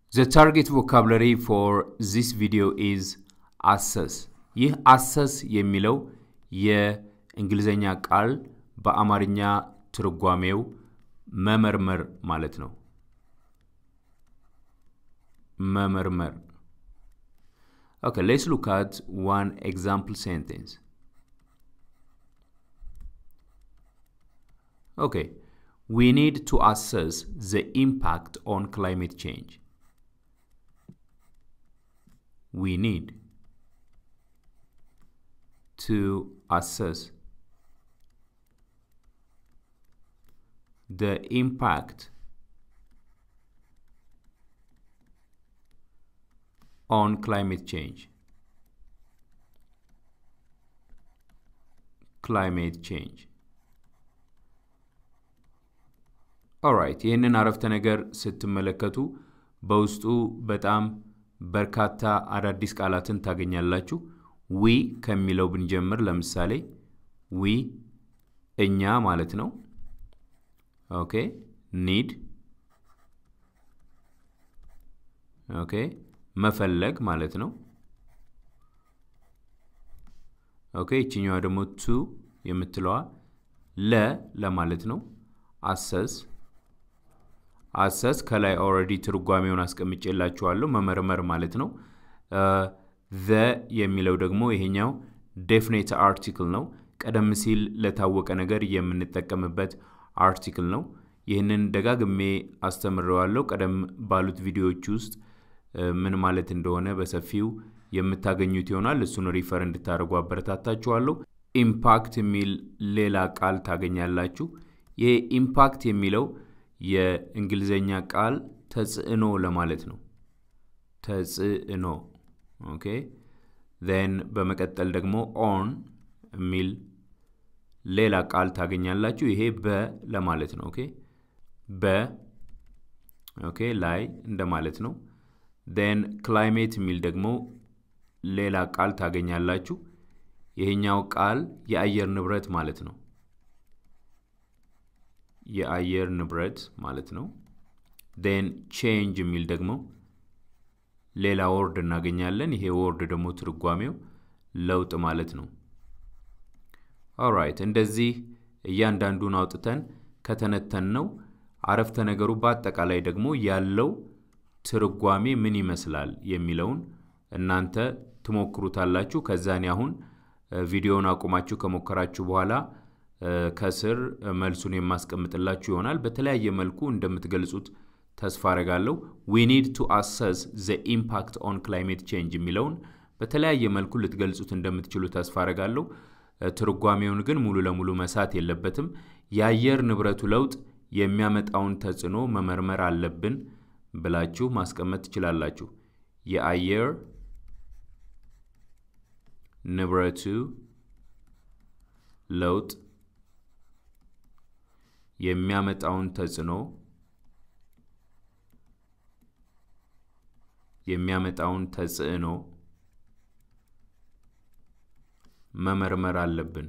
The target vocabulary for this video is assess. ይህ አሰስ የሚለው የእንግሊዘኛ ቃል በአማርኛ ትርጓሜው መመርመር ማለት ነው። መመርመር Okay, let's look at one example sentence. Okay, we need to assess the impact on climate change. We need to assess the impact on climate change. Climate change. ኦራይት ይህንን አረፍተ ነገር ስትመለከቱ በውስጡ በጣም በርካታ አዳዲስ ቃላትን ታገኛላችሁ። ዊ ከሚለው ብንጀምር ለምሳሌ ዊ እኛ ማለት ነው። ኦኬ ኒድ ኦኬ መፈለግ ማለት ነው። ኦኬ ይችኛዋ ደግሞ ቱ የምትለዋ ለ ለማለት ነው። አሰስ አሰስ ከላይ ኦልሬዲ ትርጓሜውን አስቀምጬላችኋለሁ መመርመር ማለት ነው። ዘ የሚለው ደግሞ ይሄኛው ዴፊኔት አርቲክል ነው። ቀደም ሲል ለታወቀ ነገር የምንጠቀምበት አርቲክል ነው። ይህንን ደጋግሜ አስተምረዋለሁ። ቀደም ባሉት ቪዲዮዎች ውስጥ ምን ማለት እንደሆነ በሰፊው የምታገኙት ይሆናል። እሱን ሪፈር እንድታደርጉ አበረታታችኋለሁ። ኢምፓክት የሚል ሌላ ቃል ታገኛላችሁ። ይህ ኢምፓክት የሚለው የእንግሊዘኛ ቃል ተጽዕኖ ለማለት ነው። ተጽዕኖ ኦኬ። ዜን በመቀጠል ደግሞ ኦን የሚል ሌላ ቃል ታገኛላችሁ። ይሄ በ ለማለት ነው። ኦኬ በ ኦኬ ላይ እንደማለት ነው። ዜን ክላይሜት የሚል ደግሞ ሌላ ቃል ታገኛላችሁ። ይሄኛው ቃል የአየር ንብረት ማለት ነው። የአየር ንብረት ማለት ነው። ዜን ቼንጅ የሚል ደግሞ ሌላ ወርድ እናገኛለን። ይሄ ወርድ ደግሞ ትርጓሜው ለውጥ ማለት ነው። ኦራይት እንደዚህ እያንዳንዱን አውጥተን ከተነተን ነው አረፍተ ነገሩ በአጠቃላይ ደግሞ ያለው ትርጓሜ ምን ይመስላል የሚለውን እናንተ ትሞክሩታላችሁ። ከዛኔ አሁን ቪዲዮውን አቁማችሁ ከሞከራችሁ በኋላ ከስር መልሱን የማስቀምጥላችሁ ይሆናል። በተለያየ መልኩ እንደምትገልጹት ተስፋ አረጋለሁ። ዊ ኒድ ቱ አሰስ ዘ ኢምፓክት ኦን ክላይሜት ቼንጅ የሚለውን በተለያየ መልኩ ልትገልጹት እንደምትችሉ ተስፋ አረጋለሁ። ትርጓሜውን ግን ሙሉ ለሙሉ መሳት የለበትም። የአየር ንብረቱ ለውጥ የሚያመጣውን ተጽዕኖ መመርመር አለብን ብላችሁ ማስቀመጥ ትችላላችሁ። የአየር ንብረቱ ለውጥ የሚያመጣውን ተጽዕኖ የሚያመጣውን ተጽዕኖ መመርመር አለብን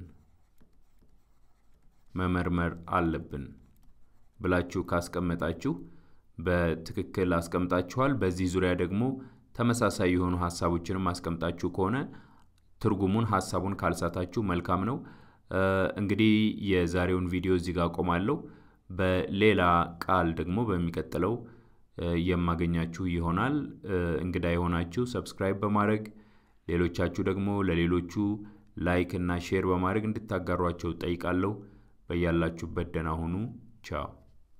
መመርመር አለብን ብላችሁ ካስቀመጣችሁ በትክክል አስቀምጣችኋል። በዚህ ዙሪያ ደግሞ ተመሳሳይ የሆኑ ሀሳቦችንም አስቀምጣችሁ ከሆነ ትርጉሙን ሀሳቡን ካልሳታችሁ መልካም ነው። እንግዲህ የዛሬውን ቪዲዮ እዚህ ጋር አቆማለሁ። በሌላ ቃል ደግሞ በሚቀጥለው የማገኛችሁ ይሆናል። እንግዳ የሆናችሁ ሰብስክራይብ በማድረግ ሌሎቻችሁ ደግሞ ለሌሎቹ ላይክ እና ሼር በማድረግ እንድታጋሯቸው ጠይቃለሁ። በያላችሁበት ደህና ሁኑ። ቻው